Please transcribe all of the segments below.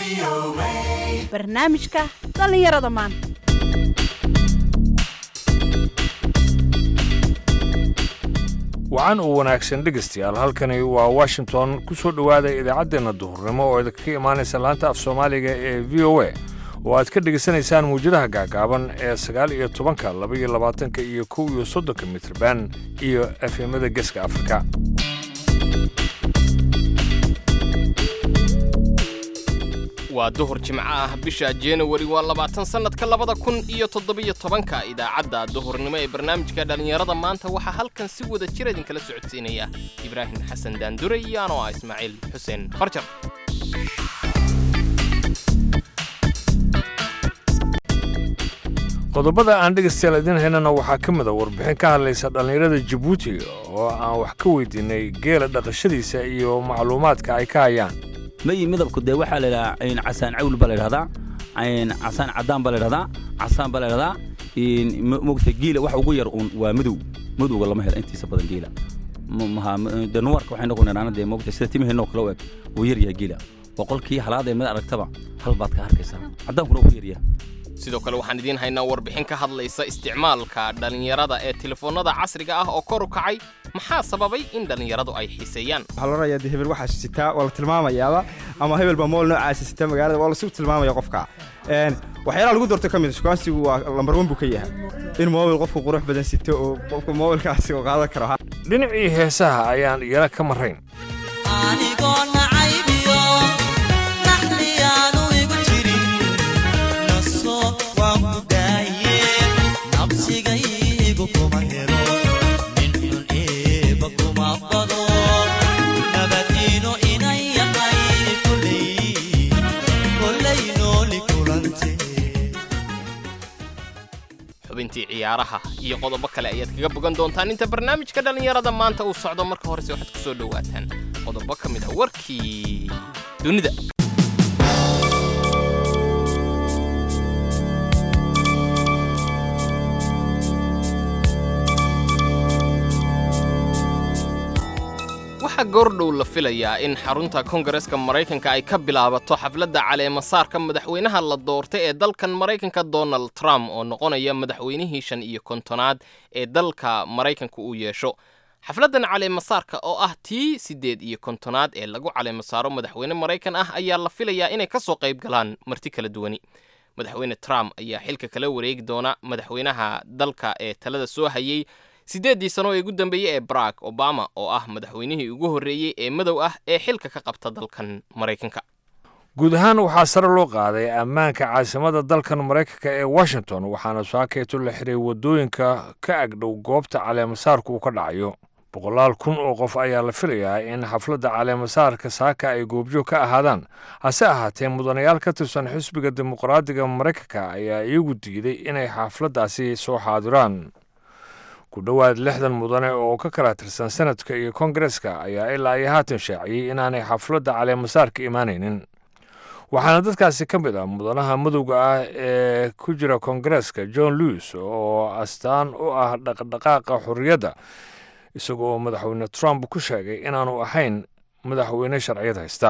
barnaamijka dhallinyarada maanta wacan uu wanaagsan dhegaystayaal halkani waa washington ku soo dhowaada idaacaddeenna duhurnimo oo idinkaga imaanaysa laanta af soomaaliga ee v o a oo aad ka dhegaysanaysaan muwjadaha gaagaaban ee sagaal iyo tobanka laba iyo labaatanka iyo kow iyo soddonka mitrban iyo efemada geeska afrika waa duhur jimco ah bisha januari waa labaatan sannadka labada kun iyo toddobiyo tobanka idaacadda duhurnimo ee barnaamijka dhallinyarada maanta waxaa halkan si wada jir idinkala socodsiinaya ibraahim xasan daandure iyo anoo ah ismaaciil xuseen farjar qodobada aan dhegaystayaal idiin haynana waxaa ka mid a warbixin ka hadlaysa dhallinyarada jabuuti oo aan wax ka weydiinay geela dhaqashadiisa iyo macluumaadka ay ka hayaan mayi midabku dee waxaa la idhahaa in casaan cawl baa la idhahdaa in casaan caddaan baa la idhahdaa casaan baa la idhahdaa in mo- moogta geela waxa ugu yar uun waa madow madowga lama helo intiisa badan geela Ma- maha m- dee nuwarka waxay noqon idhaana dee moogta sida timaheenoo kale u eg wuu yar yahay geela boqolkii halaad ee mid aragtaba hal baad ka arkaysaa caddaankuna wuu yar yahay sidoo kale waxaan idiin haynaa warbixin ka hadlaysa isticmaalka dhallinyarada ee telefoonnada casriga ah oo kor u kacay maxaa sababay in dhallinyaradu ay xiiseeyaan waxaa la orayaa de hebel waxaa sitaa waa la tilmaamayaaba ama hebel baa mool noocaasi sita magaalada waa lasu tilmaamaya qofka Een, waxyaalaha lagu doorto ka mid a shukaansigu waa lambar wan buu ka yahay in moobil qofku qurux badan sito oo qofka moobilkaasi uu qaadan karo dhinacii heesaha ayaan iyana ka marrayn anigoo nacaybiyo naxliyaanu igu jirin naso waan ku daaye nabsigaygu kuma helo nin xun eeba kuma bado nabadiino inan yahay koley koley nooli kulante xubintii ciyaaraha iyo qodobo kale ayaad kaga bogan doontaan inta barnaamijka dhallinyarada maanta uu socdo marka horese waxaad ku soo dhowaataan qodobo ka mid ah warkii dunida waxaa goordhow la filayaa in xarunta kongareska maraykanka ay ka bilaabato xafladda caleemasaarka madaxweynaha la doortay ee dalkan maraykanka donald trump oo noqonaya madaxweynihii shan iyo kontonaad ee dalka maraykanka uu yeesho xafladdan caleemasaarka oo ah tii siddeed iyo kontonaad ee lagu caleemasaaro madaxweyne maraykan ah ayaa la filayaa inay ka soo qayb galaan marti kala duwani madaxweyne trump ayaa xilka kala wareegi doona madaxweynaha dalka ee talada soo hayay siddeeddii sano ee ugu dambeeyey ee barack obama oo ah madaxweynihii ugu horreeyey ee madow ah ee xilka ka qabta dalkan maraykanka guud ahaan waxaa sare loo qaaday ammaanka caasimadda dalkan maraykanka ee washington waxaana saakeeto la xiray waddooyinka ka agdhow goobta caleemasaarku uu ka dhacayo boqolaal kun oo qof ayaa la filayaa in xafladda caleemasaarka saaka ay goobjoog ka ahaadaan hase ahaatee mudanayaal ka tirsan xisbiga dimuqraadiga maraykanka ayaa iyagu diiday inay xafladdaasi soo xaadiraan ku dhowaad lixdan mudane oo ka kala tirsan senadka iyo kongareska ayaa ilaa iyo haatan shaaciyey inaanay xafladda caleemasaarka imaanaynin waxaana dadkaasi ka mid ah mudanaha madowga ah ee ku jira kongareska john lewis oo astaan u ah dhaqdhaqaaqa xorriyadda isagoo madaxweyne trump ku sheegay inaanu ahayn madaxweyne sharciyad haysta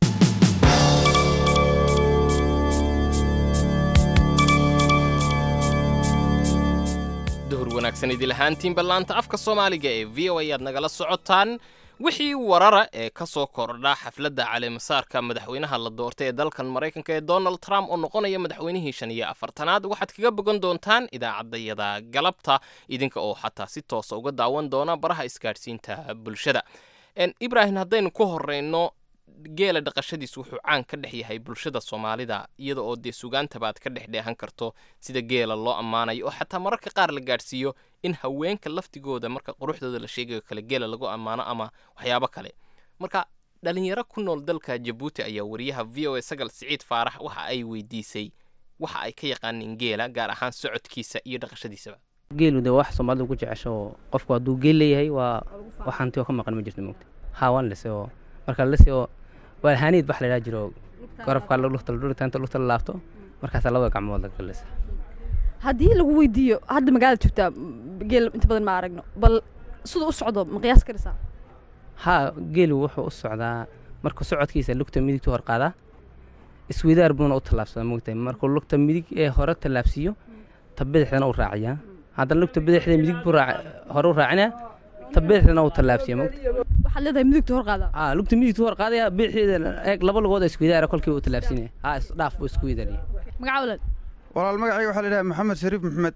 duhur wanaagsan idil ahaantiinba laanta afka soomaaliga ee v o ayaad nagala socotaan wixii warara ee ka soo kordha xafladda caleemasaarka madaxweynaha la doortay ee dalkan maraykanka ee donald trump oo noqonaya madaxweynihii shan iyo afartanaad waxaad kaga bogan doontaan idaacaddayada galabta idinka oo xataa si toosa uga daawan doona baraha isgaadhsiinta bulshada En, ibraahim haddaynu ku horeyno geela dhaqashadiis wuxuu caan ka dhex yahay bulshada soomaalida iyada oo dee sugaantabaad ka dhex dheehan karto sida geela loo ammaanayo oo xataa mararka qaar la gaadhsiiyo in haweenka laftigooda marka quruxdooda la sheegayo kale geela lagu ammaano ama waxyaabo kale marka dhalinyaro ku nool dalka jabuuti ayaa wariyaha v o a sagal siciid faarax waxa ay weydiisay waxa ay ka yaqaaneen geela gaar ahaan socodkiisa iyo dhaqashadiisaba geelu de wax soomaalida ku jecesho oo qofku hadduu geel leeyahay waa wax hanti oo ka maqan ma jirto moogta haa waan lise oo marka la lise oo waa haaniid bax la idhaha jiro garabkaa lugta ladhurita inta lugta la laabto markaasaa labada gacmood laga lisa haddii lagu weydiiyo hadda magaalada joogtaa geel inta badan ma aragno bal siduu u socdo ma qiyaas karaysaa haa geelu wuxuu u socdaa marka socodkiisa lugta midigtu hor qaadaa isweydaar buuna u tallaabsadaa moogtahay markuu lugta midig ee hore tallaabsiiyo ta bidixdana uu raaciyaa haddana lugta bidixda midig buu raac- hore u raacinaa ta bidixdana uu tallaabsiya moogta waxaad leedahay midigta hor qaada aa lugta midigtu hor qaadaya bidixdeeda eeg laba lugood oo isweydaara kolkii uu tallaabsinaya aa isdhaaf buu isku weydaariya magaca walaal walaal magacayga waxaa la yidhaha maxamed shariif maxmed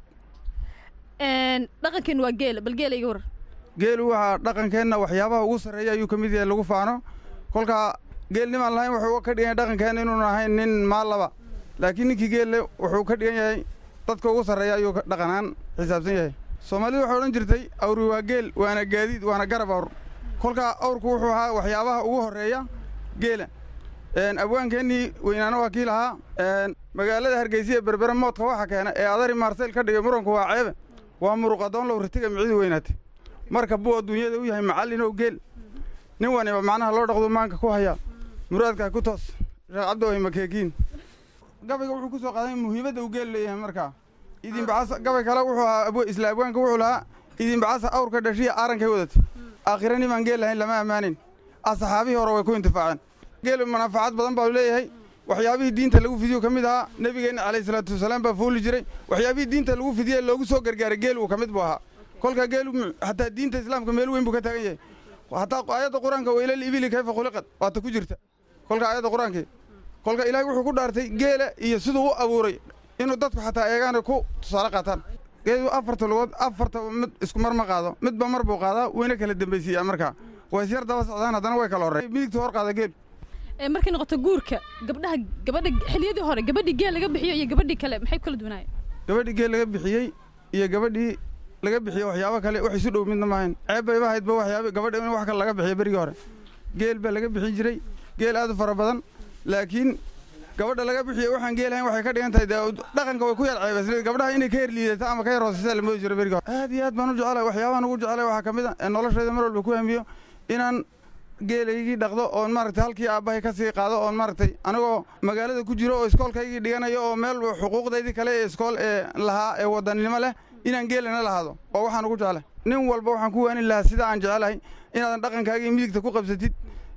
dhaqankeenu waa geela bal geela iga waran geelu waxaa dhaqankeenna waxyaabaha ugu sarreeya ayuu ka mid yahay lagu faano kolkaa geel nimaan lahayn wuxuu ka dhigan yahay dhaqankeenna inuun ahayn nin maalaba laakiin ninkii geelle wuxuu ka dhigan yahay dadka ugu sarreeya ayuu ka dhaqanaan xisaabsan yahay soomaalidu waxay odhan jirtay awri waa geel waana gaadiid waana garab awr kolkaa awrku wuxuu ahaa waxyaabaha ugu horreeya geela Een, abwaankeennii weynaana waa kii lahaa een, magaalada hargeysa ee berbere moodka waxa keena ee adari maarsayl ka dhigay muranku waa ceebe waa muruqadoon low ritiga micidu weynaatay marka buu adduunyada u yahay macallin ow geel nin waniba macnaha loo dhaqdo maanka ku haya muraadkaa ku toos sheekh cabdiway makeekiin gabayga wuxuu ku soo qaaday muhiimadda uu geel leeyahay markaa idinbacasa gabay kale wuxuu ahaa abwa- isla abwaanka wuxuu lahaa idinbacasa awrka dhashiya aarankay wadatay aakhira nimaan geel lahayn lama ammaanin asxaabihii hore way ku intifaaceen geelu manaafacaad badan baa leeyahay waxyaabihii diinta lagu fidiyo ka mid ahaa nebigeenna calayhi salaatu wasalaam baa fuuli jiray waxyaabihii diinta lagu fidiyey loogu soo gargaaray geel uu ka mid buu ahaa kolka geelu mu- hataa diinta islaamka meel weyn buu ka taagan yahay hataa aayadda qur-aanka waylal ibili kayfa khuliqad waata ku jirta kolka aayadda qur-aankii kolka ilaahay wuxuu ku dhaartay geela iyo siduu u abuuray inuu dadku xataa eegaan ku tusaale qaataan geelu afarta lugood afarta mid isku mar ma qaado midba mar buu qaadaa wayna kala dambaysiiyaa markaa waa isyar daba socdaan haddana way kala horreey midigta hor qaada geelu Ee, markay noqoto guurka gabdhaha gabadha xilliyadii hore gabadhii geel laga bixiyo iyo gabadhii kale maxay ku kala duwanaayeen gabadhii geel laga bixiyey iyo gabadhii laga bixiyo waxyaabo kale wax isu dhow midna maahayn ceeb bayba ahaydba waxyaabo gabadha in wax kale laga bixiyo berigii hore geel baa laga bixin jiray geel aad u fara badan laakiin gabadha laga bixiyo waxaan geel ahayn waxay ka dhigan tahay dee dhaqanka way ku yar ceebaysnayd gabdhaha inay ka yar liidata ama ka yar hoosaysa la moodi jiray berigii hore aad iyo aad baan u jecelahay waxyaabahan ugu jecelahay waxaa ka mid a ee noloshayda mar walba ku hamiyo inaan geelaygii dhaqdo oon maaragtay halkii aabbahay ka sii qaado oon maaragtay anigoo magaalada ku jiro oo iskoolkaygii dhiganayo oo meel xuquuqdaydii kale ee iskool ee lahaa ee wadannimo leh inaan geelana lahaado oo waxaan ugu jeclahay nin walba waxaan ku waanin lahaa sida aan jecelahay inaadan dhaqankaagii midigta ku qabsatid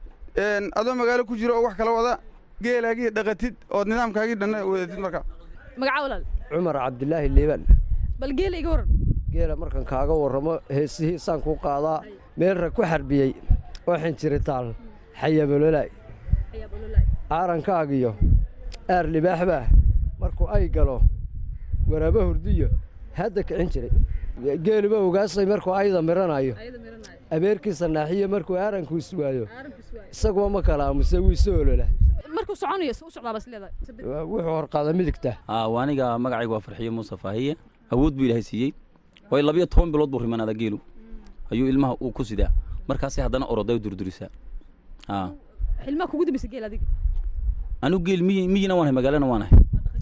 een, adoo magaalo ku jiro oo wax kala wada geelaagii dhaqatid ood nidaamkaagii dhanna wadatid marka magaca walaal cumar cabdilaahi liibaan bal geela iga waran geela markan kaaga warramo heesihiisaan ku qaadaa meel rag ku xarbiyey oo xinjiritaal xayabololaay aarankaagiyo aar libaaxbaa markuu ay galo waraabo hurdiyo hadda kicin jiray geeluba ogaasay markuu ayda miranayo abeerkiisa naaxiyo markuu aaranku iswaayo isaguba ma kala aamuse wuu isu olola markuu soconayo se u socdaa bas leedahay wuxuu horqaada midigta aa waa aniga magacaygu waa farxiyo muuse faahiye awood buu ilaahay siiyey way labiyo toban bilood buu rimanaadaa geelu ayuu ilmaha uu ku sidaa markaasay haddana oroday durdurisaa aa xilmaa kugu dambaysa geel adiga anigu geel miyi miyina waan hay magaalana waan hay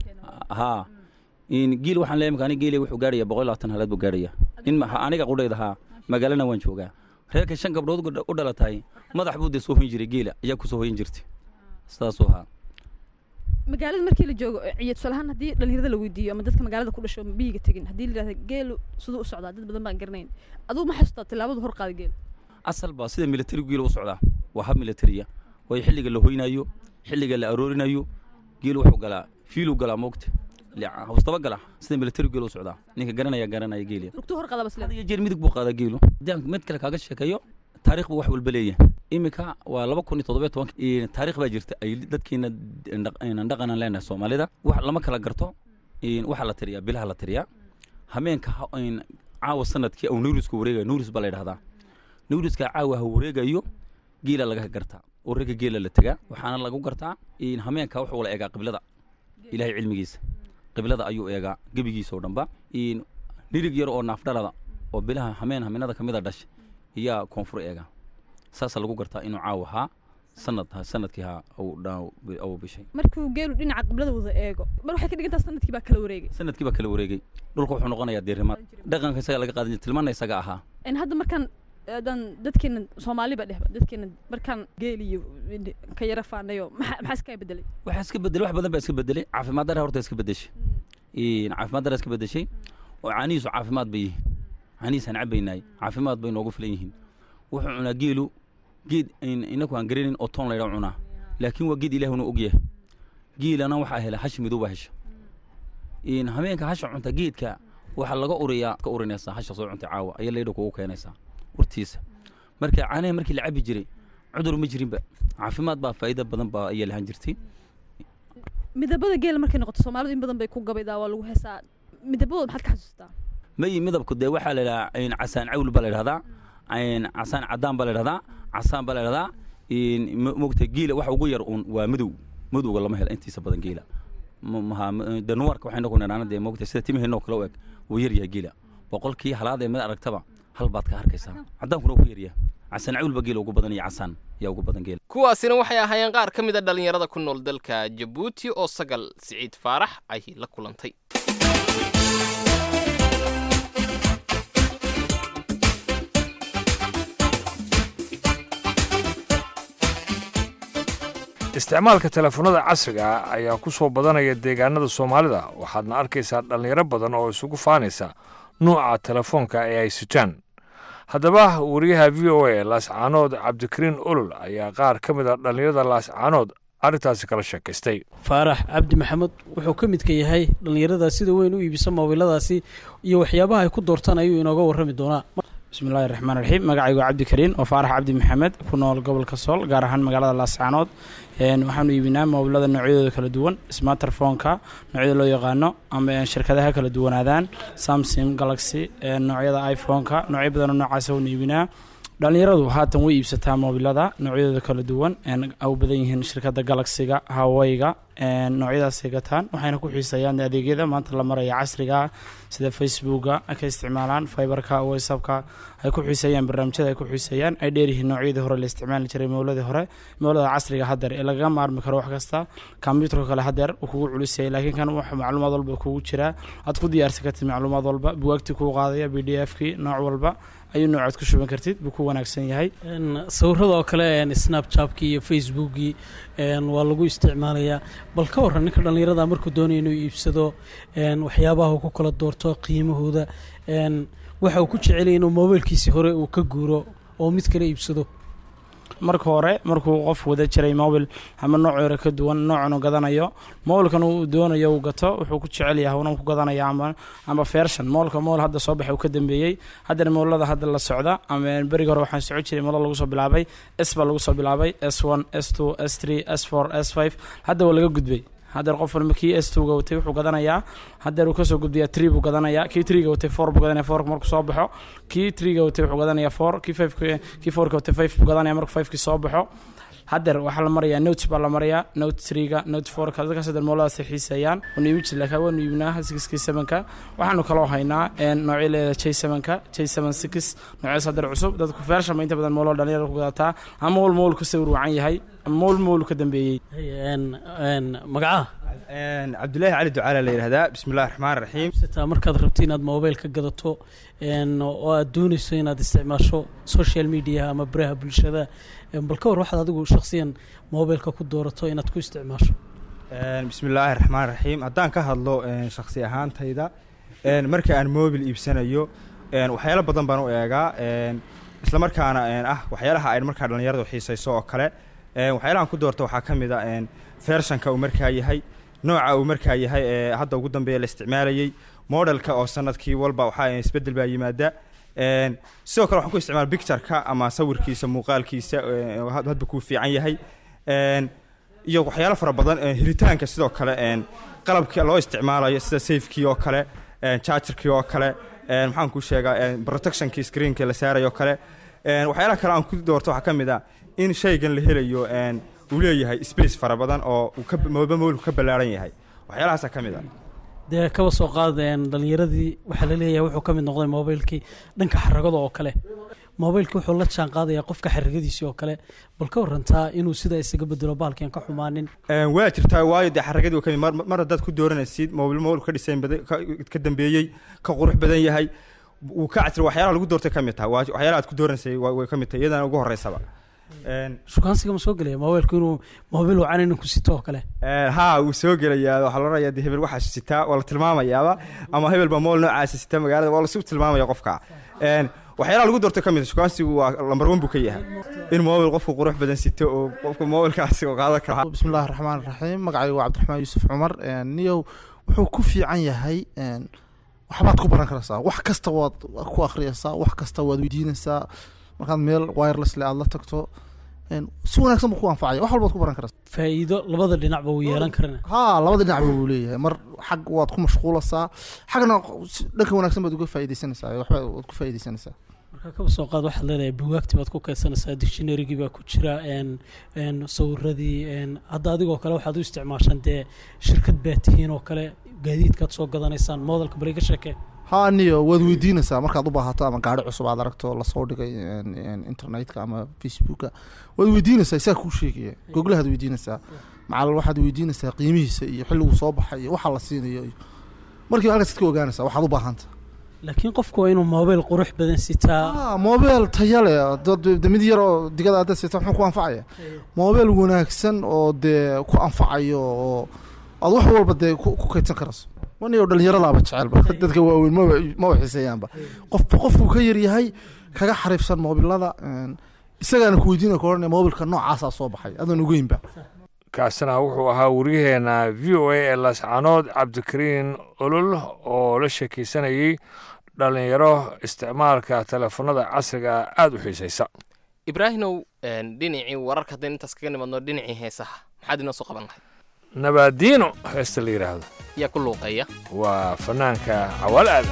haa in geel waxaan leeyahay marka aniga geelay wuxuu gaadhayaa boqol iyo labaatan halaad buu gaadhayaa in ma- aniga qudhayda haa magaalana waan joogaa reerka shan gabdhood u dha- u dhalatay madax buu dee soo hoyin jiray geela ayaa ku soo hoyin jirtay sidaasuu ahaa magaalada markii la joogo ciyo tusaale ahaan haddii dhalinyarada la weydiiyo ama dadka magaalada ku dhasho biyiga tegin haddii la yidhahda geelu siduu u socdaa dad badan baan garanayn aduu ma xasuustaa tillaabadu hor qaada geel asal baa sida militarigu geela u socdaa waa hab militariya waayo xilliga la hoynayo xilliga la aroorinayo geelu wuxuu galaa fiiluu galaa moogta hawstaba gala sida militarigu geela u socdaa ninka garanaya garanaya geeliya lugtuu hor qaada bas leedahay iyo jeer midig buu qaadaa geelu haddii aan mid kale kaaga sheekeeyo taariikh buu wax walba leeyahay iminka waa laba kun iyo toddobiyo tobanka iyo taariikh baa jirta ay dadkiina dhaq- dhaqanan leenahay soomaalida wax lama kala garto in waxaa la tiriyaa bilaha la tiriyaa hameenka ha- in caawa sanadkii au nuuriska wareegaya nuuris baa la yidhahdaa nuuriska caawa ha wareegayo geela laga gartaa oo ragga geela la tegaa waxaana lagu gartaa in hameenka wuxuu la eegaa qiblada ilaahay cilmigiisa qiblada ayuu eegaa gebigiisa oo dhanba in nirig yar oo naafdhalada oo bilaha hameen hameenada ka mid a dhashay iyaa koonfur eega saasaa lagu gartaa inuu caawa ahaa sanad sanadkii haa uu dhaa- uu bishay markuu geelu dhinaca qiblada wada eego mar waxay ka dhigantaa sanadkii baa kala wareegay sanadkii baa kala wareegay dhulka wuxuu noqonayaa deerimaad dhaqanka isaga laga qaadan jiray tilmaana isaga ahaa in hadda markaan haddaan dadkeena soomaaliba dhehba dadkeena markaan geel iyo ka yara faanayo maxaa maxaa iska bedelay waxaa iska bedelay wax badan baa iska bedelay caafimaad dara horta iska bedeshay in caafimaad dara iska bedeshay oo caanihiisu caafimaad bay yihiin caanihiisaan cabaynaay caafimaad bay noogu filan yihiin wuxuu cunaa geelu geed in- inaku aan garanayn oo toon laydha cunaa laakiin waa geed ilaahuna og yahay giilana waxaa hela hash midow baa hesha in habeenka hasha cunta geedka waxaa laga uriyaa ka urinaysaa hasha soo cuntay caawa ayaa leydha kugu keenaysaa urtiisa marka caanaha markii la cabi jiray cudur ma jirinba caafimaad baa faa'iido badan baa ayaa lahaan jirtay midabada geela markay noqoto soomaalidu in badan bay ku gabaydaa waa lagu heesaa midabadooda maxaad ka xasuustaa mayi midabku dee waxaa la idhahaa in casaan cawl baa la idhahdaa in casaan cadaan baa la idhahdaa casaan baa la idhahdaa in m- mogta geela waxa ugu yar uun waa madow madowga lama helo intiisa badan geela Ma- maha m- dee nuwarka waxaynu ku nidhaana dee mogta sida timaheenoo kale u eg wuu yar yahay geela boqolkii halaad ee mid aragtaba hal baad ka arkaysaa cadaankuna wuu ku yaryahay casaan cawl baa geela ugu badan iyo casaan yaa ugu badan geela kuwaasina waxay ahaayeen qaar ka mid a dhallinyarada ku nool dalka jabuuti oo sagal siciid faarax ay la kulantay isticmaalka telefoonada casriga ah ayaa ku soo badanaya deegaanada soomaalida waxaadna arkaysaa dhallinyaro badan oo isugu faanaysa nuuca telefoonka ee ay sitaan haddaba wariyaha v o a laascaanood cabdikariin olol ayaa qaar ka mid a dhallinyarada laascaanood arrintaasi kala sheekaystay faarax cabdi maxamed wuxuu ka midka yahay dhallinyarada sida weyn u iibisa moobiladaasi iyo waxyaabaha ay ku doortaan ayuu inooga warrami doonaa bismillahi raxmaan raxiim magacaygu cabdikariin oo faarax cabdi maxamed ku nool gobolka sool gaar ahaan magaalada laascaanood Een, waxaanu iibinaa moobilada noocyadooda kala duwan smarterphoneka noocyada loo yaqaano ama een, shirkadaha kala duwanaadaan samsung galaxy een, noocyada iphoneka noocyo badanoo noocaasa waanu iibinaa dhalinyaradu haatan way iibsataa moobilada noocyadooda kala duwan een, ay u badan yihiin shirkada galaxiga hawaiga een, noocyadaasay gataan waxayna ku xiiseeyaan adeegyada maanta la maraya casriga ah sida facebooka ay ka isticmaalaan fiberka whatsappka ay ku xiiseeyaan barnaamijyada ay ku xiiseeyaan ay dheeryihiin noocyadii hore la isticmaali jiray mowladii hore mowlada casriga haddeer ee lagaga maarmi karo wax kasta kombyuutarka kale haddeer uu kugu culisayay laakiin kan wax macluumaad walba kugu jiraa aad ku diyaarsan kartid macluumaad walba buwaagtii kuu qaadaya b d f kii nooc walba ayuu noocaad ku shuban kartid buu ku wanaagsan yahay Een, sawirada oo kale een, snapchabkii iyo facebookii een, waa lagu isticmaalayaa bal ka warran ninka dhallinyarada markuu doonaya inuu iibsado een, waxyaabaha uu ku kala doorto qiimahooda een, waxa uu ku jecelaya inuu moobilkiisii hore uu ka guuro oo mid kale iibsado marka hore markuu qof wada jiray mobil ama nooc yare ka duwan noocan uu gadanayo mobilkan uu doonayo uu gato wuxuu ku jecel yahay una ku gadanaya ama ama version mobilka mobil hadda soo baxay uu ka dambeeyey haddana mobilada hadda la socda ama beriga hore waxaan socon jiray model lagu soo bilaabay s baa lagu soo bilaabay s one s two s three s four s five hadda waa laga gudbay haddeer qof walba kii s two-ga watay wuxuu gadanayaa haddeer uu kasoo gudbiyaa tree buu gadanayaa kii tree-ga watay four buu gadanaya fourka markuu soo baxo kii tree-ga watay wuxuu gadanayaa four kii five kii fourka watay five buu gadanaya markuu five-kii soo baxo haddeer waxaa la marayaa note baa la marayaa note tree-ga note four-ka dadkaas haddeer mooladaas ay xiiseeyaan waanu iibin jirnay laakiin waanu iibinaa sixkii sevenka waxaanu kaloo haynaa een, noocyo leeda j sevenka j seven six noocyaas haddeer cusub dadku feershan ba inta badan mooloo dhalinyarada ku gadataa ama wal mool ka sawir wacan yahay ama mool mool ka dambeeyey magacaha cabdulaahi cali ducaala la yidhahdaa bismillahi raxmaan raxiim taa markaad rabto inaad mobil ka gadato een, oo aad doonayso inaad isticmaasho social media ama baraha bulshada een, bal ka war waxaad adigu shakhsiyan mobilka ku doorato inaad ku isticmaasho bismillaahi raxmaan raxiim haddaan ka hadlo een, shakhsi ahaantayda een, marka aan mobil iibsanayo een, waxyaalo badan baan u eegaa een, isla markaana een, ah waxyaalaha ay markaa dhallinyaradu xiisayso oo kale een, waxyaalahan ku doorto waxaa ka mid a een, fershanka uu markaa yahay nooca uu markaa yahay ee hadda ugu dambeeya la isticmaalayey modelka oo sanadkii walba waxaa isbeddel baa yimaada een, sidoo kale waxaan ku isticmaala pictureka ama sawirkiisa muuqaalkiisa ee, had- hadba kuu fiican yahay een, iyo waxyaalo fara badan ee, helitaanka sidoo kale een, qalabka loo isticmaalayo sida safekii oo kale een, chargerkii oo kale een, maxaan kuu sheegaa een, protectionkii screenka la saarayo oo kale een, waxyaalaha kale aan ku doorto waxaa ka mid ah in shaygan la helayo een, uu leeyahay space fara badan oo uu ka mooba mobilku ka ballaaran yahay waxyaalahaasaa ka mid ah dee kaba soo qaadeen dhalinyaradii waxaa la leeyahay wuxuu ka mid noqday mobilkii dhanka xaragada oo kale mobilkii wuxuu la jaan qaadayaa qofka xaragadiisii oo kale bal ka warantaa inuu sidaa isaga bedelo baalkian ka xumaanin Een, waa jirtaa waayo dee xaragadii ka mid mar, mar haddaad ku dooranaysid mobil mobil ka dhisayn badan ka, ka dambeeyey ka qurux badan yahay wuu ka casri waxyaalaha lagu doortay ka mid taha waa waxyaalaha aad ku dooranaysay waa- way ka mid tahay iyadana ugu horeysaba Een, shukaansiga ma soo gelaya mobilku inuu mobil wacan inuu ku sito oo kale een, haa wuu soo gelayaa waxaa la orayaa dee hebel waxaa sitaa waa la tilmaamayaaba ama hebel baa mool noocaasi sita magaalada waa lasu tilmaamaya qofka Een, waxyaalaha lagu doorto ka mid shukaansigu waa lambar one buu ka yahay in moobil qofku qurux badan sito oo qofka moobilkaasi uu qaadan karo bismillahi raxmaan raxiim magacaygu waa cabdiraxmaan yuusuf cumar niyow wuxuu ku fiican yahay waxbaad ku baran karaysaa wax kasta waad ku akhriyaysaa wax kasta waad weydiinaysaa markaad meel wireless le aad la tagto si wanaagsan buu ku anfacaya wax walbaad ku baran karaysaa faa'iido labada dhinacba wuu yeelan karana haa labada dhinacba wuu leeyahay mar xag waad ku mashquulaysaa xagna dhanka wanaagsan baad uga faa'iidaysanaysaa waxba waad ku faa'iidaysanaysaa marka kaba soo qaad waxaad leedahay bugaagti baad ku kaydsanaysaa dictionarygii baa ku jira sawiradii hadda adigoo kale waxaad u isticmaashaan dee shirkad baa tihiin oo kale gaadiidkaad soo gadanaysaan moodalka bal iga sheekee haa niyo waad weydiinaysaa markaad u baahato ama gaari cusub aad aragto lasoo dhigay internetka ama facebooka waad weydiinaysaa isaa kuu sheegaya googlahaad weydiinaysaa macal waxaad weydiinaysaa qiimihiisa iyo xilliguu soo baxay iyo waxa la siinayo iyo markiiba halkaas ka ogaanaysaa waxaad u baahanta laakiin qofku waa inuu moobeyl qurux badan sitaa moobeel taya leh dad mid yar oo digada hadda sita muxuu ku anfacaya moobeel wanaagsan oo dee ku anfacayo oo aad wax walba dee ku kaydsan karayso waniyo dhallinyaradaaba jecelba dadka waaweyn maba maba xiiseeyaanba qofba qofkuu ka yaryahay kaga xariifsan moobilada isagaana ku weydiina ka odhanaya moobilka noocaasaa soo baxay adoon ogeynba kaasina wuxuu ahaa waryaheena v o a ee laascanood cabdikariin olol oo la sheekaysanayey dhallinyaro isticmaalka teleefanada casriga aada u xiisaysa ibraahimow dhinacii wararka haddaynu intaas kaga nimadno dhinacii heesaha maxaad inoo soo qaban lahayd nabaadiino heesta la yidhaahdo yaa ku luuqeeya waa fanaanka cawaal aadan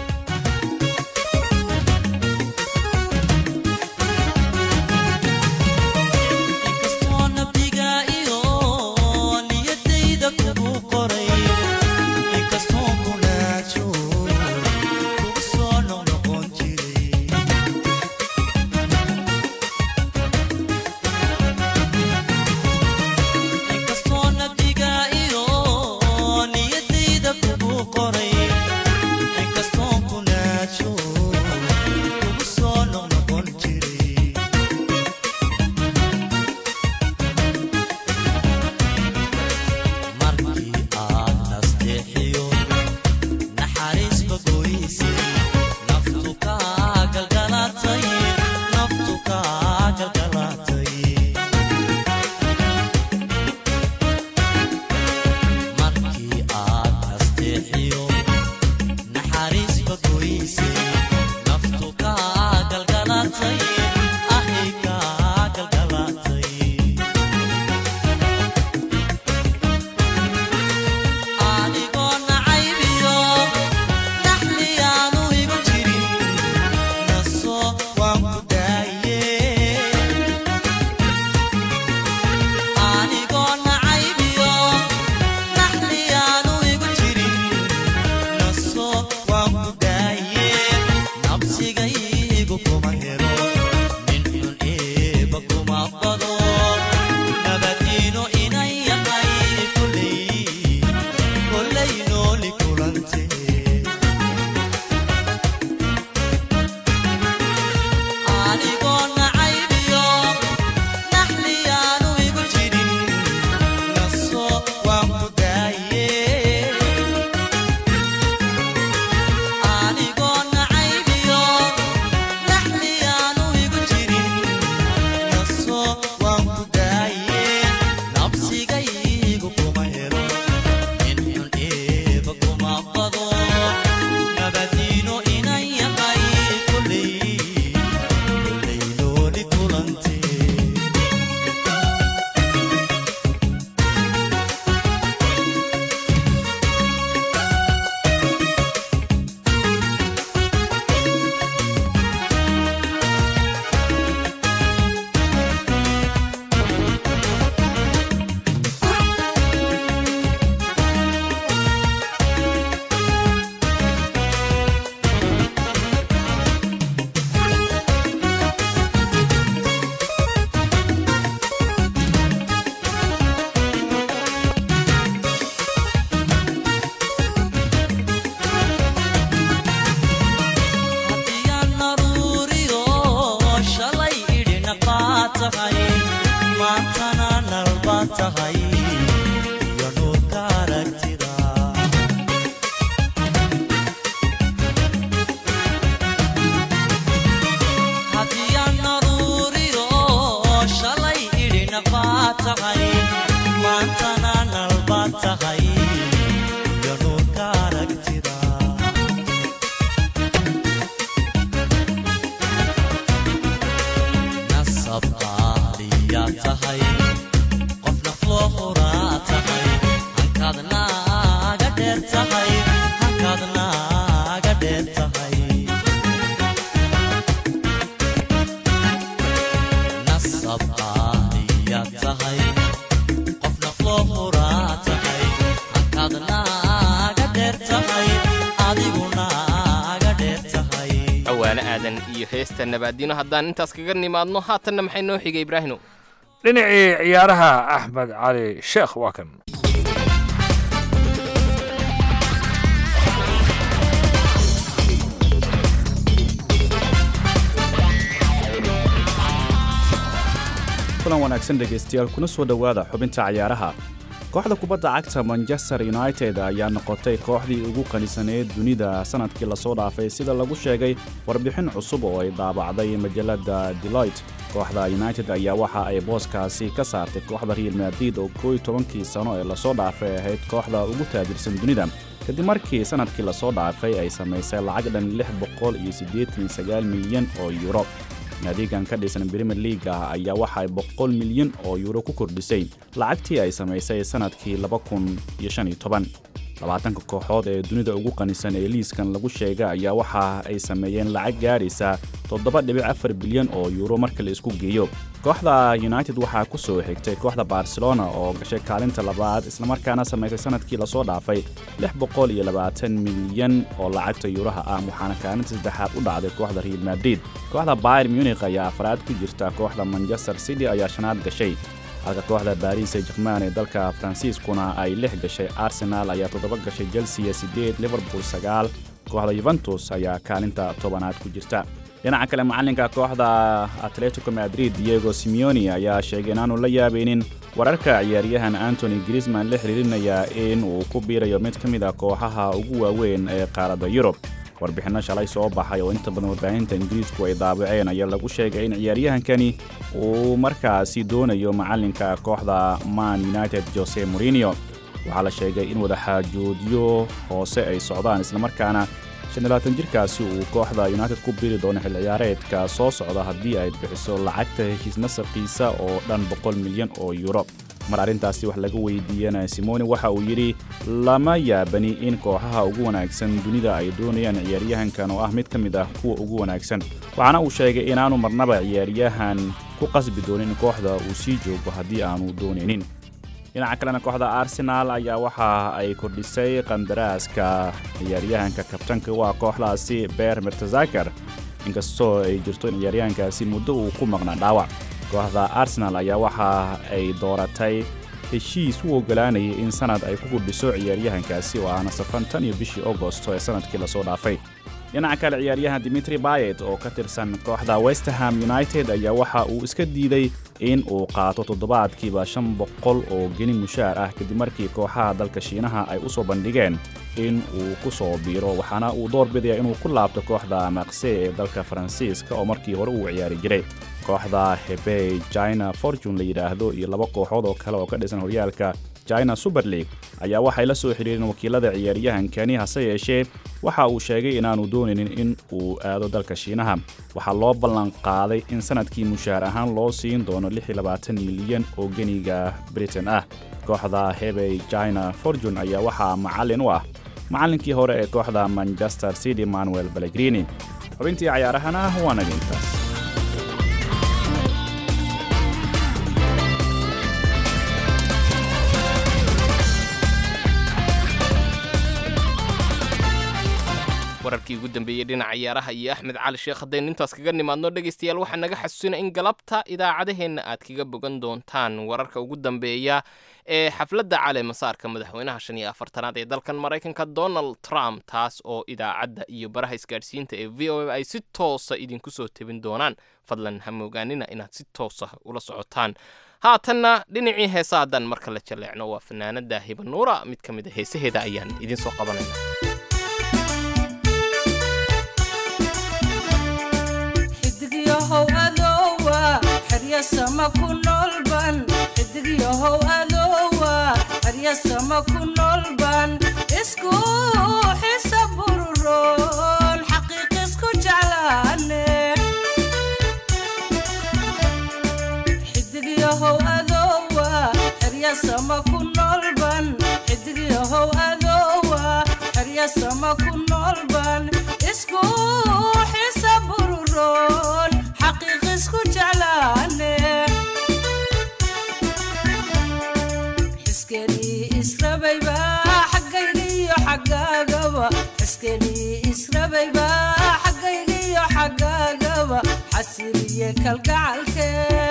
tahay maantana nalbaad tahay iyo nuurka aragtida nasab qaaliyaa tahay qof nafloo huraa tahay hankaad naaga dheer tahay hankaad naaga dheer tahay nasab qaaliyaa tahay qof nafloo huraa tahay hankaad naaga dheer tahay adigu naaga dheer tahay cawaane aadan iyo heesta nabaadino haddaan intaas kaga nimaadno haatanna maxay noo xigay ibraahino dhinacii ciyaaraha axmed cali sheekh waa kan kulan wanaagsan dhegaystayaal kuna soo dhowaada xubinta cayaaraha kooxda kubadda cagta manchester united ayaa noqotay kooxdii ugu qanisaneed dunida sanadkii lasoo dhaafay sida lagu sheegay warbixin cusub oo ay daabacday majalada deloit kooxda united ayaa waxa ay booskaasi ka saartay kooxda real madrid oo kooiy tobankii sano ee lasoo dhaafay ahayd kooxda ugu taajirsan dunida kadib markii sanadkii lasoo dhaafay ay samaysay lacag dhan lix boqol iyo siddeetan iyo sagaal milyan oo yuuro naadigan ka dhisan brimier leaga ayaa waxa ay boqol milyan oo yuuro ku kordhisay lacagtii ay samaysay sannadkii laba kun iyo shan iyo toban labaatanka kooxood ee dunida ugu qanisan ee liiskan lagu sheega ayaa waxa ay sameeyeen lacag gaadhaysa toddoba dhibic afar bilyan oo yuuro marka la isku geeyo kooxda united waxaa ku soo xigtay kooxda barcelona oo gashay kaalinta labaad islamarkaana samaysay sanadkii lasoo dhaafay lix boqol iyo labaatan milyan oo lacagta yuuraha ah waxaana kaalinta saddexaad u dhacday kooxda real madrid kooxda bayr munich ayaa afraad ku jirta kooxda manchester city ayaa shanaad gashay halka kooxda baris ee jerman ee dalka faransiiskuna ay lix gashay arsenal ayaa toddoba gashay chelsea siddeed liverpool sagaal kooxda yuventus ayaa kaalinta tobanaad ku jirta dhinaca kale macalinka kooxda atletico madrid diego simeoni ayaa sheegay inaanu la yaabaynin wararka ciyaaryahan antony griezman la xiriirinaya in uu ku biirayo mid ka mid a kooxaha ugu waaweyn ee qaaradda yurub warbixinno shalay soo baxay oo inta badan warbaahinta ingiriisku ay daabaceen ayaa lagu sheegay in ciyaaryahankani uu markaasi doonayo macalinka kooxda man united jose morinio waxaa la sheegay in wadaxaajoodyo hoose ay socdaan islamarkaana jirkaasi uu kooxda united ku biri doono xil ciyaareedka soo socda haddii ay bixiso lacagta heshiis nasabkiisa oo dhan boqol milyan oo yuuro mar arrintaasi wax laga weydiiyana simoni waxa uu yidhi lama yaabani in kooxaha ugu wanaagsan dunida ay doonayaan ciyaaryahankan oo ah mid ka mid ah kuwa ugu wanaagsan waxaana uu sheegay inaanu marnaba ciyaaryahan ku qasbi doonin in kooxda uu sii joogo haddii aanu doonaynin dhinaca kalena kooxda arsenaal ayaa waxa ay kordhisay qandaraaska ciyaaryahanka kabtanka waa kooxdaasi beer mertezakar inkastoo ay jirto in ciyaaryahankaasi muddo uu ku maqnaa dhaawac kooxda arsenal ayaa waxa ay dooratay heshiis u oggolaanayay in sanad ay ku kordhiso ciyaaryahankaasi oo aana safan tan iyo bishii agosto ee sanadkii lasoo dhaafay dhinaca kale ciyaaryahan dimitri bayet oo ka tirsan kooxda westerham united ayaa waxa uu iska diiday in uu qaato toddobaadkiiba shan boqol oo geni mushaar ah kadib markii kooxaha dalka shiinaha ay u soo bandhigeen in uu ku soo biiro waxaana uu door bidaya inuu ku laabto kooxda maqse ee dalka faransiiska oo markii hore uu ciyaari jiray kooxda hebey china fortune la yidhaahdo iyo laba kooxood oo kale oo ka dhisan horyaalka china super league ayaa waxay la soo xidhiireen wakiilada ciyaaryahankani hase yeeshee waxa uu sheegay inaanu doonaynin in uu aado dalka shiinaha waxaa loo ballan qaaday in sanadkii mushaar ahaan loo siin doono milyan oo geniga britain ah kooxda hebey china fortune ayaa waxaa macallin u ah macallinkii hore ee kooxda manchester city manuel ballegrini xubintii cayaarahana waa naga intaas wararkii ugu dambeeyey dhinaca ciyaaraha iyo axmed cali sheekh haddaynu intaas kaga nimaadno dhegaystayaal waxaa naga xasuusina in galabta idaacadaheenna aad kaga bogan doontaan wararka ugu dambeeya ee xafladda cale masaarka madaxweynaha shan iyo afartanaad ee dalkan maraykanka donald trump taas oo idaacadda iyo baraha isgaadhsiinta ee v o a ay si toosa idinku soo tebin doonaan fadlan ha moogaanina inaad si toosa ula socotaan haatanna dhinacii heesa haddaan marka la jaleecno waa fanaanada hibanuura mid ka mid a heesaheeda ayaan idiin soo qabanayna xidigyahow adowa xerya sama ku noolban xidigyahow adoowa haryasama ku noolban isku xisa bururoon xaqiiq isku jeclaane xidigyahow adoowa haryasama ku noolban xidigyahow adoowa haryasama ku noolban isku xisa bururoon xaqiiq isku jeclaane xiskenii israbayba xaggaygiyo xaggaagaba xiskenii israbayba xaggaygiyo xaggaagaba xasiliye kalgacalke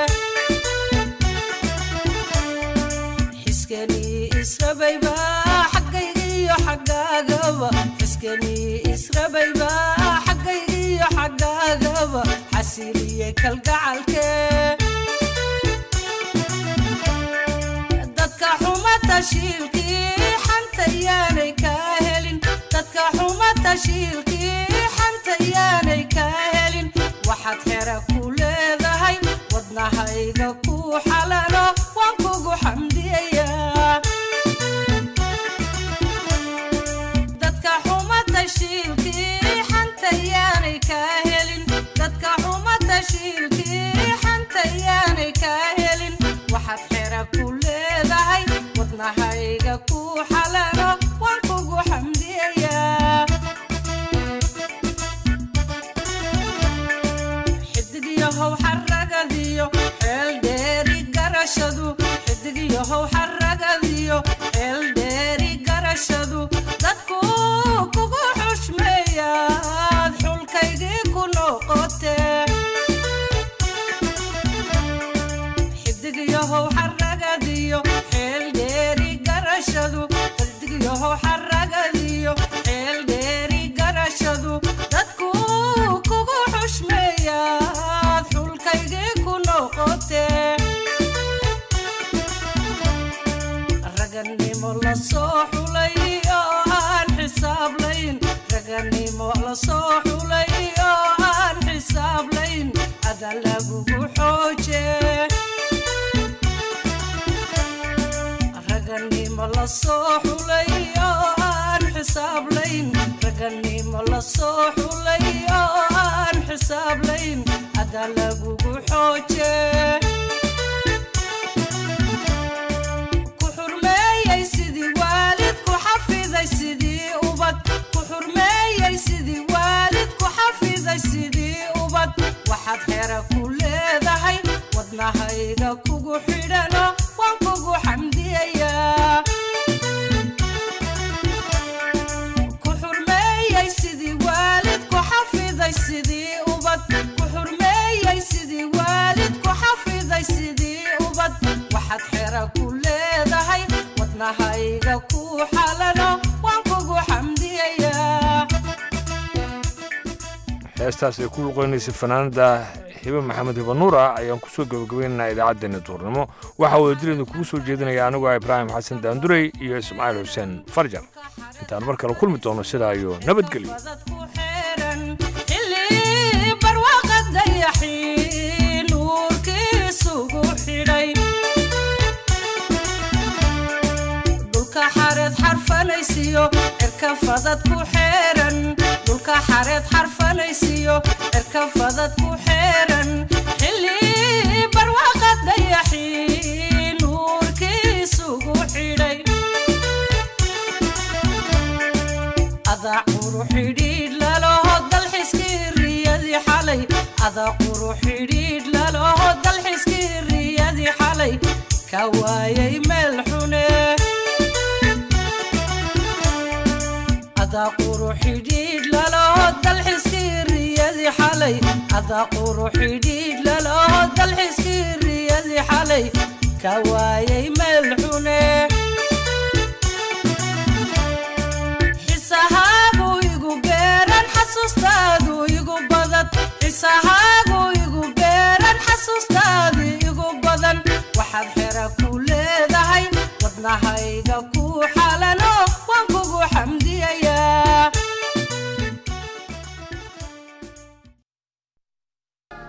xiskenii israbayba xaggaygiyo xaggaagaba xiskenii israbayba xaggaygiyo xaggaagaba xasiliye kalgacalke dadka xuma tashiilkii xanta yaanay kaa helin dadka xuma tashiilkii xanta yaanay kaa helin waxaad xera ku leedahay wadnahayga ku xalalo waan kugu xamdiyayaa dadka xuma tashiilkii xanta yaanay kaa helin dadka xuma tashiilkii xanta yaanay kaa helin waxaad xera ku leedahay wadnahayga ku xalalo waan kugu xamdiyayaa xidigyahow xaragadiyo xeel dheeri garashadu xidigyahow xaragadiyo xeel dheeri garashadu dadku kugu xushmeeyaad xulkaygii ku noqotee xidigyahow xaragadiyo xeel dheeri garashadu xidigyahow xaragadiyo xeel dheeri garashadu dadku kugu xushmeeyaad xulkaygii ku noqotee raganimo la soo xulay oo aan xisaablayn raganimo la soo xulay oo aan xisaablayn ada lagugu xooje raganimo la soo xulay oo aan xisaablayn raganimo la soo xulay oo aan xisaablayn ada lagugu xooje ku xurmeeyey sidii waalid ku xafiday sidii ubad ku xurmeeyey sidii waalid ku xafiday sidii ubad waxaad xera ku leedahay wadnahayga kugu xidhano waan kugu xamdiyayaa ku xurmeeyey sidii waalid ku xafiday sidii ubad ku xurmeeyey sidii waalid ku xafiday sidii ubad waxaad xera ku leedahay wadnahayga ku xalano waan kugu xamdiyayaa heestaas ay ku luqeynaysay fanaanada hibe maxamed hibe nuur ah ayaan kusoo gabagabaynaynaa idaacaddeenna duurnimo waxaa wada dilayda kugu soo jeedinaya anigoo ah ibraahim xasan daandurey iyo ismaaciil xuseen farjar intaan mar kale kulmi doono sidaa iyo nabadgelyo xilli barwaaqa dayaxii nuurkiisugu xidhay dhulka xareed xarfanaysiyo cirka fadad ku xeeran dhulka xareed xarfanaysiyo cirka fadad ku xeeran xilli barwaaqa dayaxii nuurkiisugu xidhay adaa quru xidhiidh laloho dalxiskii riyadii xalay adaa quru xidhiidh laloho dalxiskii riyadii xalay ka waayay meel xune adaa quru xidhiidh laloho dalxiskii riyadii xalay adaa quru xidhiidh laloho dalxiskii riyadii xalay ka waayay meel xune xisahaagu igu beeran xasuustaadu igu badan xisahaagu igu beeran xasuustaadu igu badan waxaad xera ku leedahay wadnahayga ku